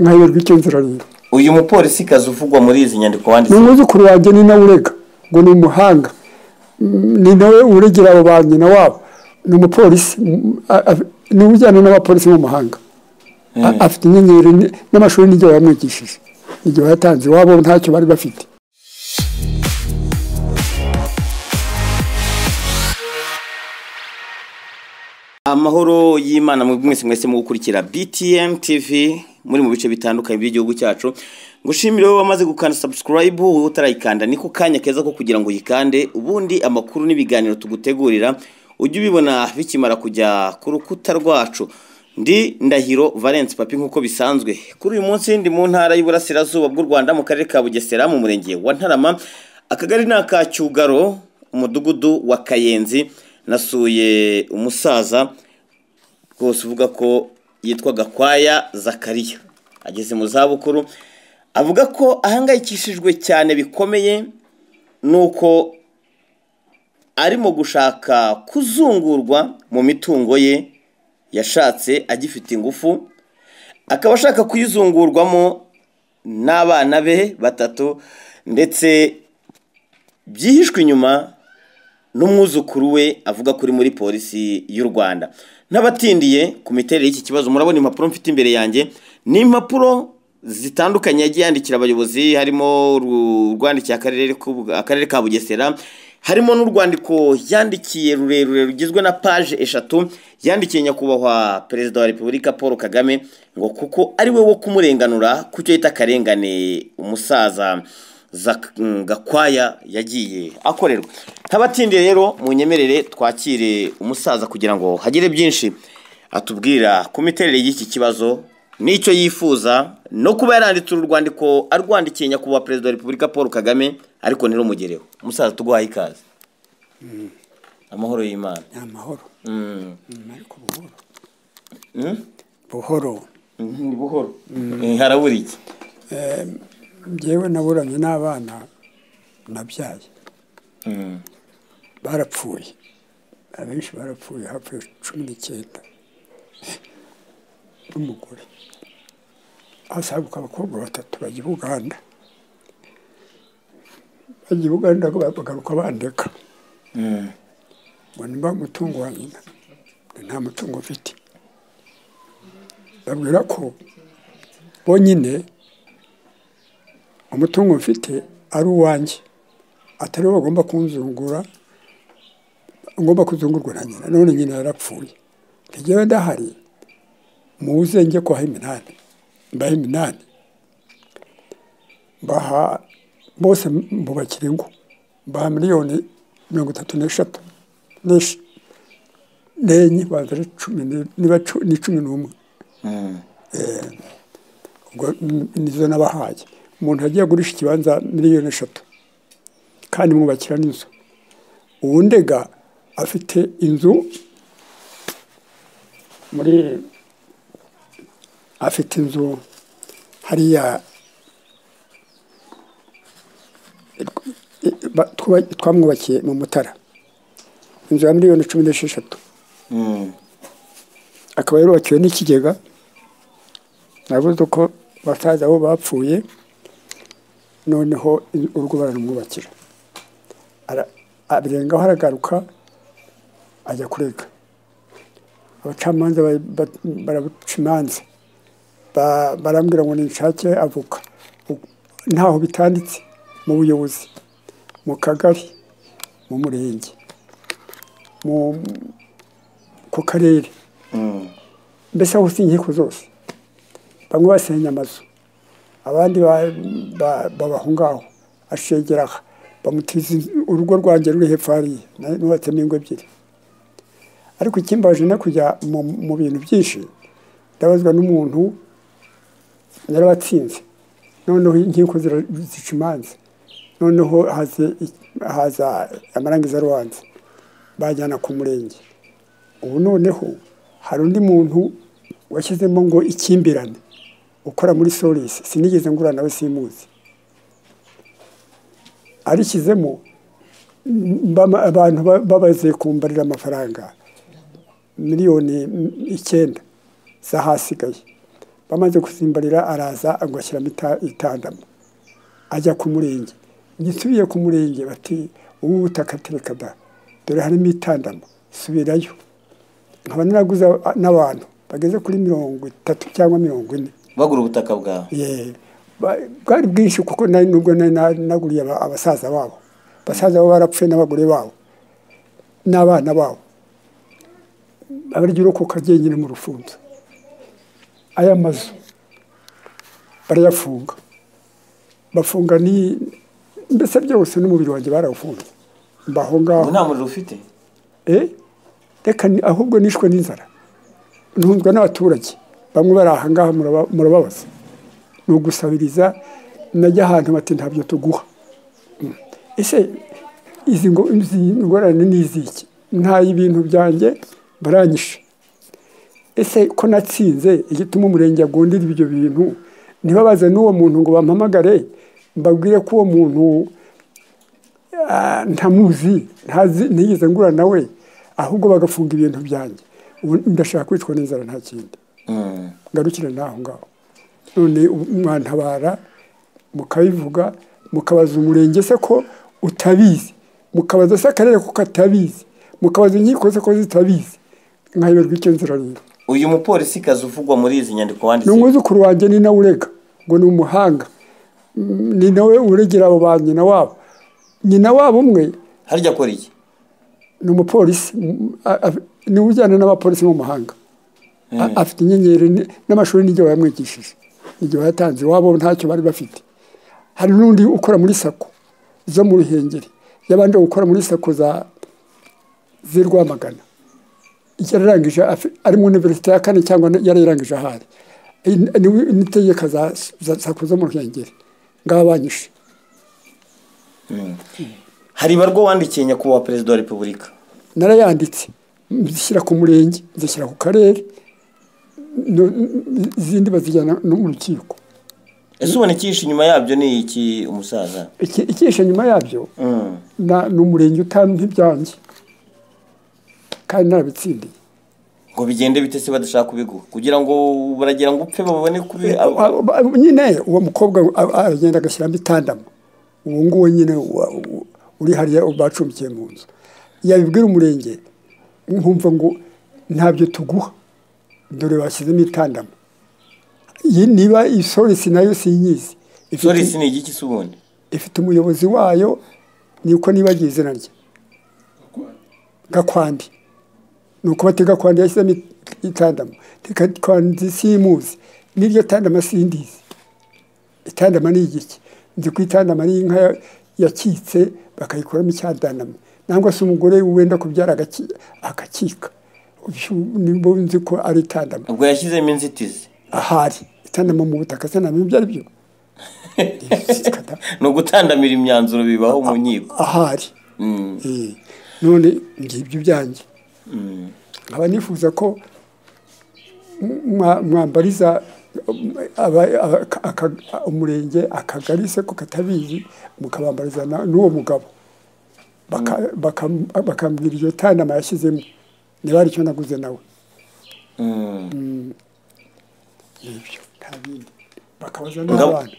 nkayoberwa igenzurariro uyu mupolisi kazi uvugwa muri izi nyandiko ni wanditse umwuzukuru wanjye ni nawe urega ngo ni umuhanga Mm, ni nawe uregera abo ba nyina wabo ni umupolisi mm, a- a- ni we ujyana n'abapolisi mu mahanga A- afite inyenyeri ni- n'amashuri n'igihe yamwigishije igihe yatanze iwabo ntacyo bari bafite amahoro y'imana mu mwese mwese mu gukurikira btm tv muri mu bice bitandukanye by'igihugu cyacu ngushimire wowe wamaze gukanda subscribe wowe utarayikanda niko kanya keza ko kugira ngo uyikande ubundi amakuru n'ibiganiro tugutegurira ujye ubibona bikimara kujya ku rukuta rwacu ndi ndahiro valence papi nk'uko bisanzwe kuri uyu munsi ndi mu ntara y'uburasirazuba bw'u rwanda mu karere ka bugesera mu murenge wa ntarama akagari ni aka cyugaro umudugudu wa kayenzi nasuye umusaza rwose uvuga ko yitwa gakwaya zakariya ageze mu zabukuru avuga ko ahangayikishijwe cyane bikomeye nuko arimo gushaka kuzungurwa mu mitungo ye yashatse agifite ingufu akaba ashaka kuyizungurwamo n'abana be batatu ndetse byihishwe inyuma n'umwuzukuru we avuga ko uri muri polisi y'u rwanda n'abatindiye ku miterere y'iki kibazo murabona impapuro mfite imbere yanjye ni impapuro zitandukanye yagiye yandikira abayobozi harimo uru- urwandikiye akarere k'u- akarere ka bugesera harimo n'urwandiko yandikiye rurerure rugizwe na paje eshatu yandikiye nyakubahwa perezida wa repubulika paul kagame ngo kuko ari we wo kumurenganura ku cyo yita akarengane umusaza Zak- mm, gakwaya yagiye akorerwa ntabatindiye rero mu nyemerere twakire umusaza kugira ngo hagire byinshi atubwira ku miterere y'iki kibazo n'icyo yifuza no kuba yaranditse uru rwandiko arwandikiye nyakubahwa perezida wa repubulika paul kagame ariko ntirumugereho umusaza tuguhaye ikaze amahoro y'imana ni amahoro Mm. ariko buhoro buhoro Mhm, ni buhoro Eh, harabura iki njyewe naburanye n'abana nabyaye Mm. barapfuye abenshi barapfuye hapfuye cumi n'icyenda n'umugore hasaguka abakobwa batatu bajya i buganda bajya i buganda bagaruka bandeka Mm. ngo nimba umutungo wa nyina nta mutungo mfite babwira ko bonyine umutungo mfite ari uwanjye atari wo bagomba kunzungura ngomba kuzungurwa na nyina none nyina yarapfuye ntigewe ndahari muze njye kwaha iminani mbaha iminani mbaha bose mbubakira ingo mbaha miliyoni mirongo itatu n'eshatu n'esh- n'enye banza ari cumi ni- niba cu- ni cumi n'umwe Mm. ubwo n- nizo nabahaye umuntu agiye agurisha ikibanza miliyoni eshatu kandi mwubakira n'inzu uwundega afite inzu muri afite inzu hariya ba- twuba- twamwubakiye mu mutara inzu ya miliyoni cumi n'esheshatu Mm. akaba yarubakiwe n'ikigega nabuze uko basaza bo bapfuye noneho in- urugo baramwubakira Ara- abirengaho aragaruka ajya kurega abacamanza bari- ba- baramuca imanza Ba- barambwira ngo ninshake avoka U- ntaho bitanditse mu buyobozi mu kagari mu murenge mu- ku karere Mm. mbese aho si inkiko zose bamwe basenya amazu abandi ba- ba- baba aho ngaho ashegera aha bamutiza inzu- urugo rwanjye ruri hepfo hariya na- nubatsemo ingo ebyiri ariko ikimbaje no kujya mu mu bintu byinshi ndabazwa n'umuntu yarabatsinze noneho inkiko zira- zica imanza noneho haze i- haza amarangiza rubanza bajyana ku murenge ubu noneho hari undi muntu washyizemo ngo ikimbirane ukora muri solisi sinigeze ngura nawe simuzi arishyizemo mbama- abantu ba- babaze kumbarira amafaranga miliyoni mm, icyenda z'ahasigaye bamaze kusimbarira araza ngo ashyiramo ita- itandamo ajya ku murenge ngisubiye ku murenge bati ubu butaka tereka da dore harimo itandamo subirayo nkaba naraguze n'abantu bageze kuri mirongo itatu cyangwa mirongo ine bagura ubutaka bwawe Ye, ba- bwari bwinshi kuko nari nubwo nari na- naguriye aba- abasaza babo abasaza babo barapfuye n'abagore babo n'abana babo abarya urokoka ryenyine mu rufunzo aya mazu barayafunga bafunga ni mbese byose n'umubiri wanjye barawufunze mbaho ngaho ubu nta muriro ufite Eh, reka ni- ahubwo nishwe n'inzara ntunzwe n'abaturage bamwe bari aha ngaha muraba- murababaza ni ugusabiriza najya ahantu bati ntabyo tuguha Mm. ese izi ngo izi ngorane ni iziki ntaye ibintu byanjye baranyishe ese ko natsinze igituma umurenge agundira ibyo bintu ntibabaze n'uwo muntu ngo bampamagare mbabwire ko uwo muntu ah, ntamuzi ntazi- ntiyigeze ngura nawe ahubwo bagafunga ibintu byanjye ubu ndashaka kwicwa n'inzara nta kindi Mm. ngarukire n'aho ngaho none ubu mwantabara mukabivuga mukabaza umurenge se ko utabizi mukabaza se akarere ko katabizi mukabaza inkiko se ko zitabizi nkayoberwa icyo nzira rero uyu mupolisi kazi uvugwa muri izi nyandiko ni wanditse umwuzukuru wanjye ni nawe urega ngo ni umuhanga Mm, ni nawe uregera abo ba nyina wabo nyina wabo umwe harya akora iki ni umupolisi mm, a- a- ni ujyana n'abapolisi mu mahanga A- afite inyenyeri ni- n'amashuri n'ibyo bayamwigishije ibyo bayatanze iwabo ntacyo bari bafite hari n'undi ukora muri sako zo mu ruhengeri y'abandi gukora muri sako za z'i rwamagana yararangije afi- ari mu iniverisite ya kane cyangwa yarayirangije ahari In- ni- n'itegeka za za sako zo mu ruhengeri ngaba banyishe hari ibarwa wandikiye nyakubahwa perezida wa repubulika narayanditse nzishyira ku murenge nzishyira ku karere no- izindi bazijyana no mu rukiko ese ubona ikihishe inyuma yabyo ni iki umusaza Iki- ikishe nyuma yabyo Mm. na- ni umurenge utampa ibyanjye kandi narabitsindiye ngo bigende bite se badashaka kubiguha kugira ngo baragira ngo upfe babone kuri Aba- aba- nyine uwo mukobwa a- aragenda agashyiramo itandamo uwo nguwo nyine wa- u- uri hariya bacumbikiye mu nzu yabibwira umurenge nkumva ngo ntabyo tuguha dore bashyizemo itandamo iyi niba iyi sorisi nayo sinyizi Ifite- sorisi ni igiki se ubundi ifite umuyobozi wayo niko nibagiye izina rye gakwandi ni uko bati gakwandi yashyizemo it- itandamo Ti gakwandi simuzi n'iryo tandama sindizi itandama ni igiki nzi ko itandama ari inka ya- yakitse bakayikuramo icyadanama nangwa se umugore wenda kubyara agaki- agakika Ubyo nibo nzi ko ari itandama ubwo yashyizemo inzitizi ahari itandama mu butaka se ntamenya ibyo ari byo ni ugutandamira imyanzuro bibaho mu nkiko ahari Mm. Eh, none ngibyo byanjye nkaba nifuza ko mwa- mwambariza um, aba- aba- aka- aka- umurenge akagari se ko katabizi mukabambariza na- n'uwo mugabo Baka- bakam- bakambwira iryo tandama yashyizemo niba ari cyo naguze nawe Mm. ibyo nta bindi bakabaza Ngabo- n'abana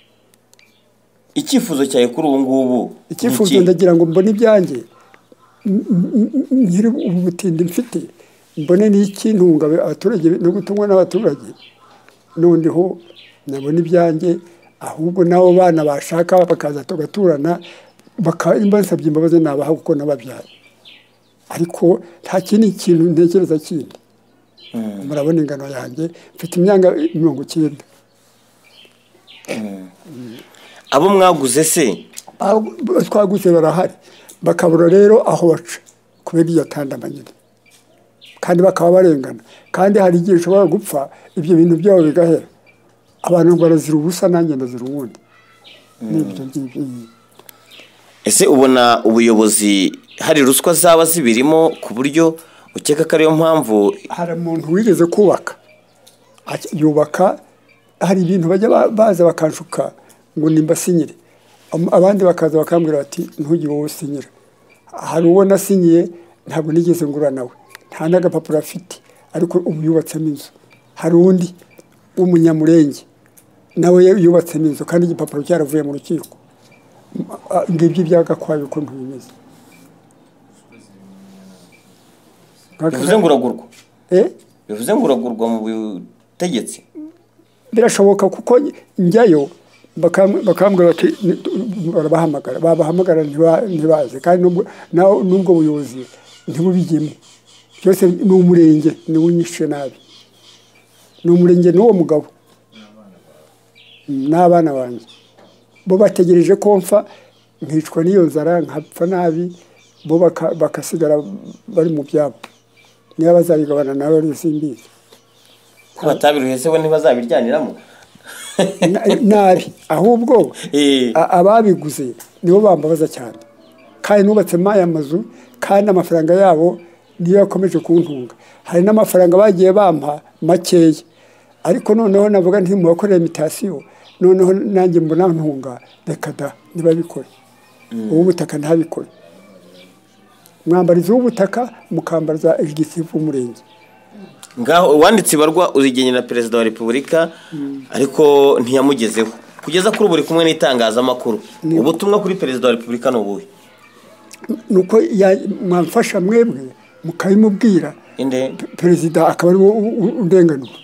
icyifuzo cyawe kuri ubu ngubu ni icyifuzo iki? ndagira ngo mbone ibyanjye m- m- m- nkiri ubutindi mfite mbone n'ikintunga abaturage no gutungwa n'abaturage noneho nabona ibyanjye ahubwo n'abo bana bashaka bakaza tugaturana baka- bansabye imbabazi nabaha kuko nababyaye ariko nta kindi kintu ntekereza kindi murabona ingano yanjye mfite imyaka mirongo icyenda abo mwaguze se Aho twaguze barahari bakabura rero aho baca kubera iyo tandama nyine kandi bakaba barengana kandi hari igihe ushobora gupfa ibyo bintu byabo bigahera abantu ngo barazira ubusa nanjye ndazira ubundi n'ibyo ngibyo ese ubona ubuyobozi hari ruswa zaba zibirimo ku buryo ukeka ko ariyo mpamvu hari umuntu wigeze kubaka Aki- yubaka hari ibintu bajya ba- baza bakanshuka ngo nimbasinyire Am- abandi bakaza bakambwira bati ntugire wowe usinyira hari uwo nasinyiye ntabwo nigeze ngura nawe nta n'agapapuro afite ariko ubu yubatsemo inzu hari undi w'umunyamurenge nawe yubatsemo inzu kandi igipapuro cyaravuye mu rukiko Ah, ngibyo ibyagakwaye uko ntibimeze bivuze ngo uragurwa Eh? bivuze ngo uragurwa mu butegetsi birashoboka kuko njyayo bakam- bakambwira bati "Ni- tu- barabahamagara babahamagara ntiba- ntibaze kandi n'ubwo- naho- n'ubwo buyobozi ntibubigemo byose ni umurenge niwe unyishe nabi ni umurenge n'uwo mugabo Mm, n'abana banjye bo bategereje ko mfa nkicwa n'iyo nzara nkapfa nabi bo baka- bagasigara bari mu byabo niba bazabigabana nawe rero simbizi ko batabiruhese bo ntibazabiryaniramo Na- nabi ahubwo Eh. a- ababiguze nibo bambabaza cyane kandi nubatsemo aya mazu kandi amafaranga yabo niyo yakomeje kuntunga hari n'amafaranga bagiye bampa makeya ariko noneho navuga nti mubakorera imitasiyo noneho nanjye mbona ntunga reka da ntibabikore uw'ubutaka ntabikore mwambarizi w'ubutaka mukambariza igitifu umurenge ngaho uwanditse ibarwa urigenera perezida wa repubulika ariko ntiyamugezeho kugeza kuri ubu uri kumwe n'itangazamakuru ubutumwa kuri perezida wa repubulika ni ubuhe nuko ya- mwamfasha mwebwe mukabimubwira inde perezida akaba ariwe undenganura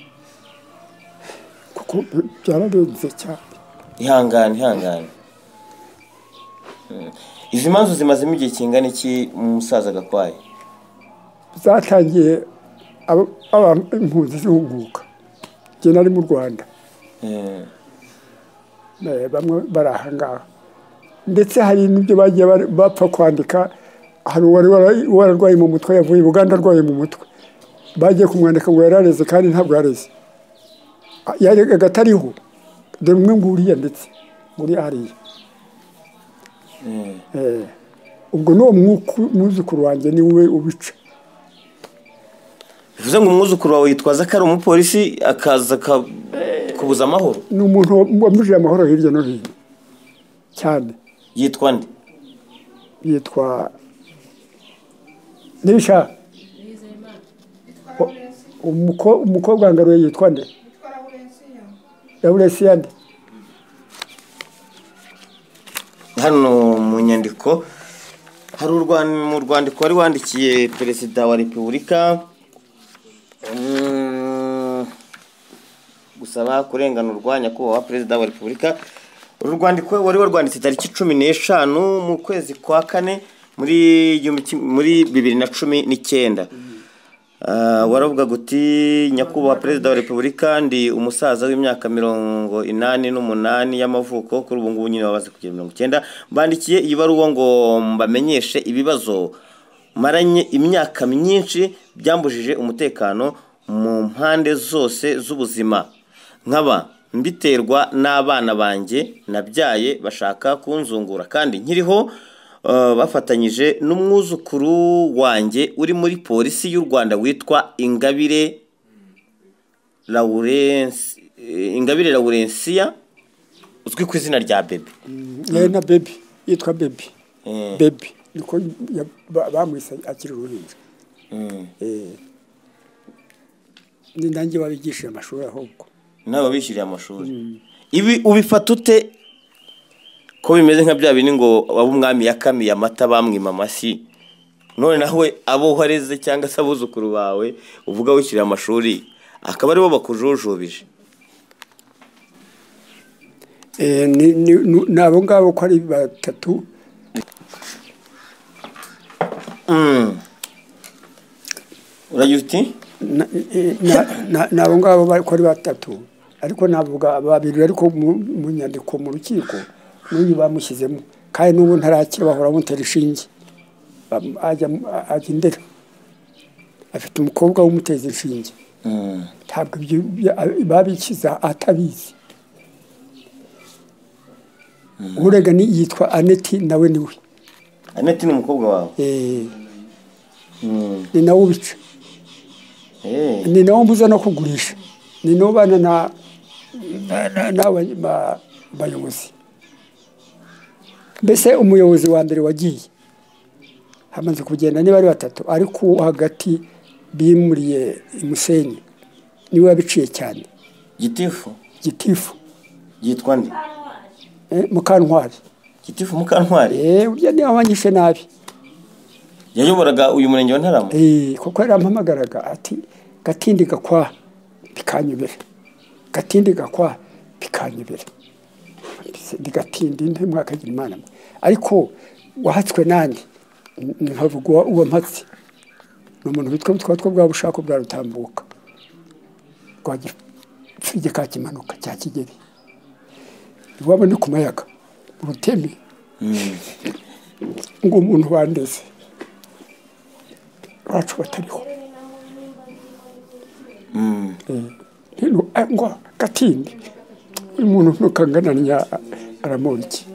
kuko byararenze cyane ihangane ihangane Mm. izi manzu zimazemo igihe kingana iki umusaza gakwaye zatangiye abo- aba- impunzi zihunguka njye nari mu rwanda Eh, eh, bamwe bari ahangaha ndetse hari n'ibyo bagiye bari- bapfa kwandika hari uwari wara- wararwaye mu mutwe yavuye i buganda arwaye mu mutwe bagiye kumwandika ngo yarareze kandi ntabwo yareze yaregaga atariho dore umwe nguriya ndetse nguriya hariya eh. Eh, ubwo ni uwo mwuku- mwuzukuru wanjye ni we ubica bivuze ngo umwuzukuru wawe yitwaza ko ari umupolisi akaza aka- kubuza amahoro ni umuntu wamujije amahoro hirya no hino cyane yitwa nde yitwa nibishaka umuko- umukobwa wangaruye yitwa nde yawuresiya nde hano mu nyandiko hari urwan- mu rwandiko wari wandikiye perezida wa repubulika mm, gusaba kurenganurwa nyakubahwa perezida wa repubulika uru rwandiko wari warwanditse tariki cumi n'eshanu mu kwezi kwa kane muri igihumbi kim- muri bibiri na cumi n'icyenda Ah, waravuga guti nyakubahwa perezida wa repubulika ndi umusaza w'imyaka mirongo inani n'umunani y'amavuko kuri ubu ngubu nyine wabaze kugira mirongo icyenda bandikiye iyi baruwa ngo mbamenyeshe ibibazo maranye imyaka myinshi byambujije umutekano mu mpande zose z'ubuzima nkaba mbiterwa n'abana banjye nabyaye bashaka kunzungura kandi nkiriho Uh, bafatanyije n'umwuzukuru wanjye uri muri polisi y'u rwanda witwa ingabire Lawrence- eh, ingabire laurensiya uzwi ku izina rya bebe yewe na bebi yitwa bebi Eh. bebi niko ya- ba- bamwise akiri uruhinja Eh. ni nanjye wabigishije amashuri ahubwo nawe wabishyuriye amashuri ibi ubifata ute ko bimeze nka bya bindi ngo abo umwami yakamiye amata bamwima amashyi none nawe abo wareze cyangwa se abuzukuru bawe uvuga wishyuriye amashuri akaba aribo bakujujubije Eh, ni- ni ni- ni abo ngabo ko ari batatu uragira uti na- na- na- ni abo ngabo bari- ko ari batatu ariko navuga babiri ariko mu mu nyandiko mu rukiko n'uyu bamushyizemo kandi n'ubu ntarakira bahora bamutera inshinge Bam- ajya ajya indera afite umukobwa w'umuteza inshinge ntabwo ibyo bya- babikiza atabizi urega ni yitwa aneti nawe niwe aneti ni umukobwa wawe Eh, ni nawe ubica Eh, ni nawo mbuza no kugurisha ni nawo bana na na- na- n'aba- ba- bayobozi mbese umuyobozi wa mbere wagiye hamaze kugenda niba ari batatu ariko uwo hagati bimuriye i musenyi niwe wabiciye cyane gitifu gitifu yitwa nde eh, mukantwari gitifu mukantwari eh, urya niwe wanyishe nabi yayoboraga uyu murenge wa ntarama Eh, kuko yarampamagaraga ati gatindi gakwa bikanyobera gatindi gakwa bikanyobera Mbese ndigatindi ntimwakagira imana mwe ariko wahatswe nande N- nkavuga uwa- uwo mpatse ni umuntu witwa mutwatwa bwa bushako bwa rutambuka rwagipfige ka kimanuka cya kigeri iwabo ni ku mayaga mu rutemi ngo umuntu wandeze bacu batariho rero eh, ngo gatindi uyu muntu ntukangananya aramuriki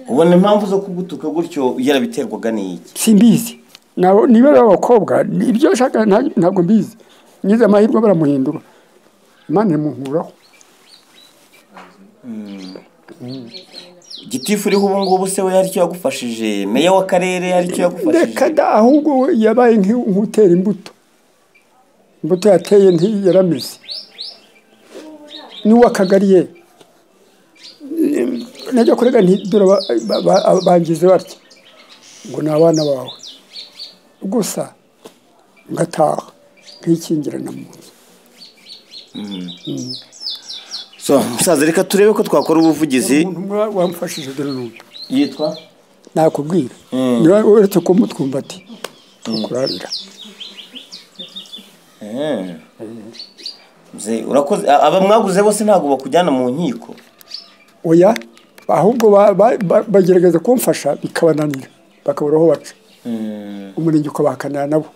ubona impamvu zo kugutuka gutyo yarabiterwaga n'iki simbizi Nabo- niba ari abakobwa ni- ibyo nshaka nta- ntabwo mbizi ngize amahirwe baramuhindura imana imunkuraho gitifu uriho ubu ngubu se we haricyo yagufashije meya w'akarere haricyo yagufashije reka da ahubwo we yabaye nk'i- nk'utera imbuto imbuto yateye ntiyarameze n'uw'akagari ye najya kurega ntidore bangize batya ngo ni abana bawe gusa ngataha nkikingirana mu nzu so musaza reka turebe ko twakora ubuvugizi umuntu umwe wamfashije dore n'uyu yitwa nakubwira Mm. niba uretse kumutwumbati tukurarira Eh. Mzee, urakoze a- aba mwaguze bose ntabwo bakujyana mu nkiko oya ahubwo ba- ba- ba- bagerageza kumfasha bikabananira bakabura aho baca Mm, umurenge ukabahakanira nabo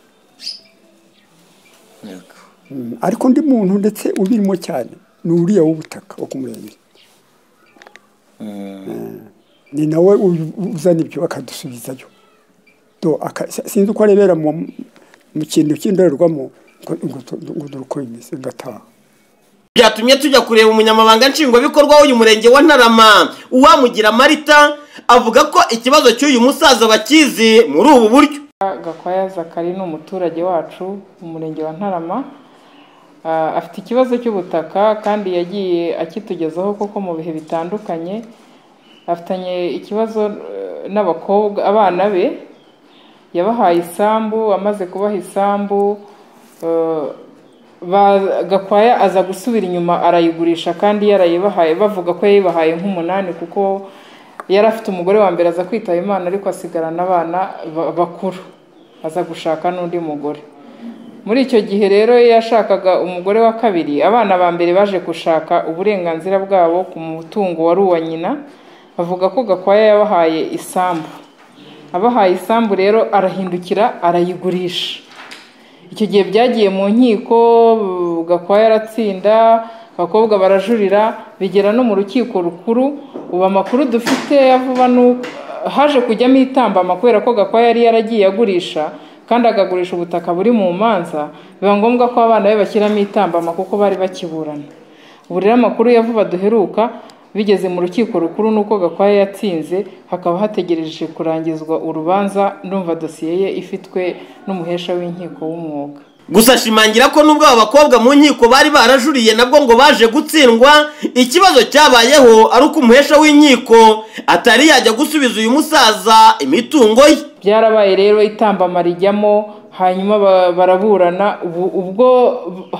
yego. Mm, ariko undi muntu ndetse ubirimo cyane ni uriya w'ubutaka wo ku murenge Mm, ni nawe u- uzana ibyo akadusubizayo Do, aka- si- sinzi uko arebera mu mu kintu cy'indorerwamo ngo ngo tu- ngo dore uko bimeze ngataha byatumye tujya kureba umunyamabanga nshingwabikorwa w'uyu murenge wa ntarama uwamugira marita avuga ko ikibazo cy'uyu musaza bakizi muri ubu buryo Gakwaya Zakari ni umuturage wacu mu murenge wa Ntarama Ah, afite ikibazo cy'ubutaka kandi yagiye akitugezaho koko mu bihe bitandukanye afitanye ikibazo eh, n'abakobwa abana be yabahaye isambu amaze kubaha isambu eh, ba- Gakwaya aza gusubira inyuma arayigurisha kandi yarayibahaye bavuga ko yayibahaye nk'umunani kuko yari afite umugore wa mbere aza kwitaba imana ariko asigarana abana ba- bakuru aza gushaka n'undi mugore muri icyo gihe rero iyo yashakaga umugore wa kabiri abana ba mbere baje gushaka uburenganzira bwabo ku mutungo wari uwa nyina bavuga ko gakwaya yabahaye isambu abahaye isambu rero arahindukira arayigurisha icyo gihe byagiye mu nkiko gakwaya yaratsinda abakobwa barajurira bigera no mu rukiko rukuru ubu amakuru dufite ya vuba ni uko- haje kujyamo itambama kubera ko gakwaya yari yaragiye agurisha kandi akagurisha ubutaka buri mu manza biba ngombwa ko abana be bashyiramo itambama kuko bari bakiburana ubu rero amakuru ya vuba duheruka bigeze mu rukiko rukuru nuko gakwaya yatsinze hakaba hategereje kurangizwa urubanza ndumva dosiye ye ifitwe n'umuhesha w'inkiko w'umwuga gusa ashimangira ko nubwo aba bakobwa mu nkiko bari barajuriye nabwo ngo baje gutsindwa ikibazo cyabayeho ari uko umuhesha w'inkiko atari yajya gusubiza uyu musaza imitungo ye byarabaye rero itambama rijyamo hanyuma ba- baraburana ubu ubwo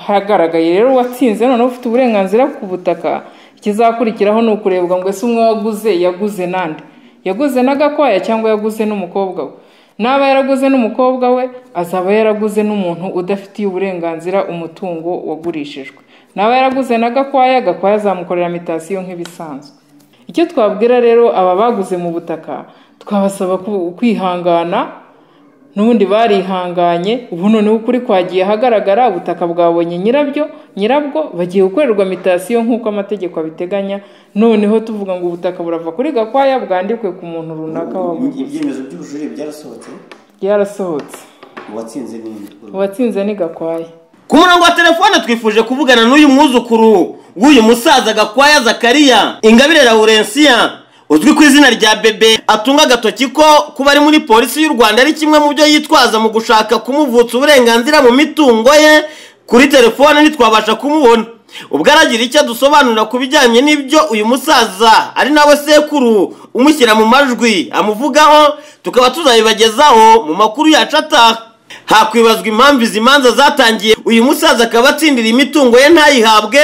hagaragaye rero uwatsinze noneho ufite uburenganzira ku butaka ikizakurikiraho ni ukurebwa ngo ese umwe waguze yaguze nande yaguze n'agakwaya cyangwa yaguze n'umukobwa we naba yaraguze n'umukobwa we azaba yaraguze n'umuntu udafitiye uburenganzira umutungo wagurishijwe naba yaraguze n'agakwaya gakwaya azamukorera mitasiyo nk'ibisanzwe icyo twabwira rero aba baguze mu butaka twabasaba ku- kwihangana n'ubundi barihanganye ubu noneho ukuri kwagiye ahagaragara ubutaka bwabonye nyirabyo nyirabwo bagiye gukorerwa mitasiyo nk'uko amategeko abiteganya noneho tuvuga ngo ubutaka burava kuri gakwaya bwandikwe ku muntu runaka wabuguze ibyemezo by'ubujurire byarasohotse byarasohotse uwatsinze n'indi uwatsinze ni gakwaya ku murongo wa telefone twifuje kuvugana n'uyu mwuzukuru w'uyu musaza gakwaya zakariya ingabire laurensiya uzwi ku izina rya bebe atunga agatoki ko kuba ari muri polisi y'u rwanda ari kimwe mu byo yitwaza mu gushaka kumuvutsa uburenganzira mu mitungo ye kuri telefone ntitwabasha kumubona ubwo aragira icyo adusobanurira ku bijyanye n'ibyo uyu musaza ari nawe sekuru umushyira mu majwi amuvugaho tukaba tuzabibagezaho mu makuru yacu ataha hakwibazwa impamvu izi manza zatangiye uyu musaza akaba atsindira imitungo ye ntayihabwe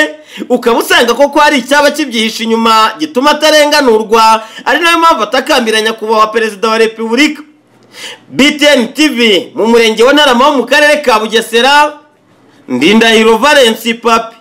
ukaba usanga koko hari icyaba kibyihishe inyuma gituma atarenganurwa ari nayo mpamvu atakambira nyakubahwa perezida wa repubulika btn tv mu murenge wa ntarama wo mu karere ka bugesera ndindahiro valensi papi